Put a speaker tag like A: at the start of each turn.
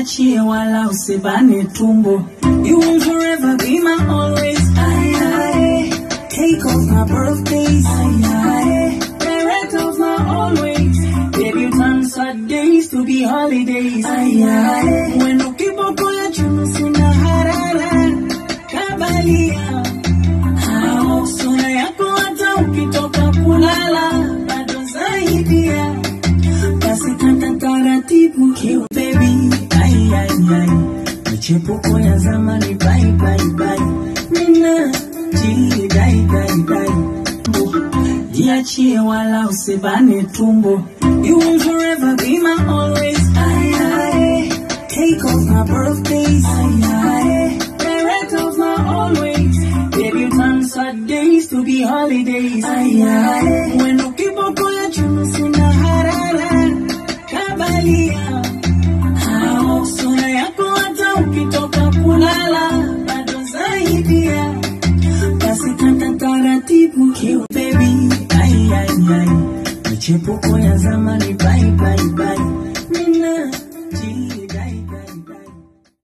A: jiachie wala usibane tumbo. You will forever be my always. Aye, aye. Cake of my birthdays. Aye, aye. Parent of my always. Baby, turn sad days to be holidays. Aye, aye. When ukiboko ya chuno sina harara. Kabalia. Hao sura yako hata ukitoka kulala. Bado zaidia. Basi kata taratibu kiu baby. Ai, ai, ai. Michepuko ya zamani bye bye bye. Mina ji dai dai dai. Jiachie wala usibane tumbo. You will forever be my always. Aye, aye. Cake of my birthdays. Aye, aye. Parent of my always. Baby, you turn sad days to be holidays. Aye, aye. When ukiboko ya chuno sina harara. Kabalia. Hao sura yako hata ukitoka kulala. Bado zaidia. Basi kata taratibu kiu baby. Ai, ai, ai. Michepuko ya zamani bye bye bye. Mina